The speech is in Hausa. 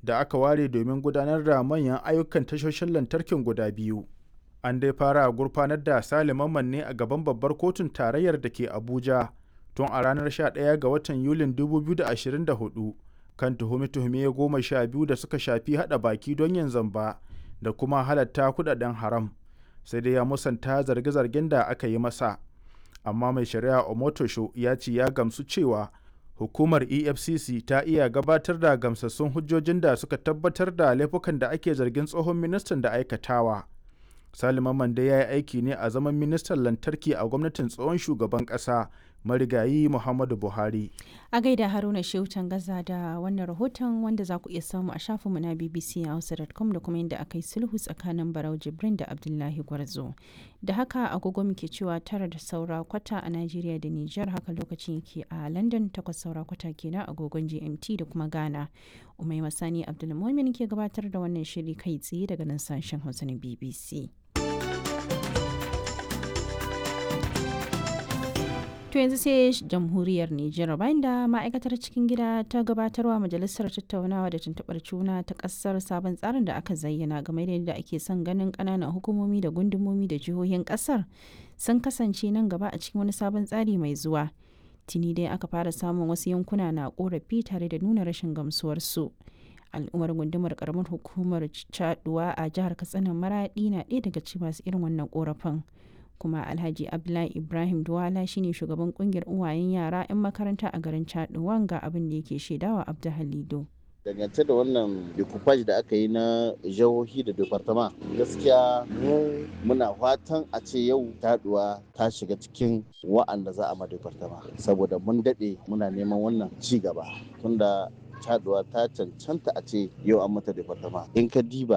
da aka ware domin gudanar da manyan ayyukan tashoshin lantarkin guda biyu. An dai fara gurfanar da Sale Mamman ne a gaban babbar kotun tarayyar da ke Abuja tun a ranar 11 ga watan Yulin 2024 kan tuhume-tuhume goma sha biyu da suka shafi haɗa baki don yin zamba da kuma halatta kudaden haram. Sai dai ya musanta zarge-zargen da aka yi masa. Amma mai shari'a Omotosho ya ce ya gamsu cewa hukumar efcc ta iya gabatar da gamsassun hujjojin da suka tabbatar da laifukan da ake zargin tsohon ministan da aikatawa salima mande ya yi aiki ne a zaman ministan lantarki a gwamnatin tsohon shugaban kasa marigayi muhammadu buhari a gaida haruna shehu gaza da wannan rahoton wanda za ku iya samu a shafinmu na bbc hausa.com da kuma yadda aka yi sulhu tsakanin barau jibrin da abdullahi gwarzo da haka agogo muke cewa tara da saura kwata a najeriya da nijar haka lokacin yake a london takwas saura kwata kenan agogon gmt da kuma ghana umai masani abdulmumin ke gabatar da wannan shiri kai tsaye daga nan sashen hausa na bbc To yanzu sai jamhuriyar Nijar bayan da ma'aikatar cikin gida ta gabatarwa majalisar tattaunawa da tuntuɓar juna ta ƙasar sabon tsarin da aka zayyana game da yadda ake son ganin ƙananan hukumomi da gundumomi da jihohin ƙasar sun kasance nan gaba a cikin wani sabon tsari mai zuwa. Tuni dai aka fara samun wasu yankuna na ƙorafi tare da nuna rashin gamsuwarsu. al'ummar gundumar karamar hukumar caduwa a jihar katsina maraɗi na ɗaya daga cikin masu irin wannan ƙorafin. kuma alhaji abdullahi ibrahim duwala shine shugaban kungiyar uwayen yara 'yan makaranta a garin chaduwan ga abin da yake shaidawa abdu halido dangance da wannan decoupage da aka yi na jihohi da departama gaskiya mu muna fatan a ce yau taduwa ta shiga cikin wa'anda za a ma departama saboda mun daɗe muna neman wannan ci gaba tunda caduwa ta cancanta a ce yau an mata departama in ka diba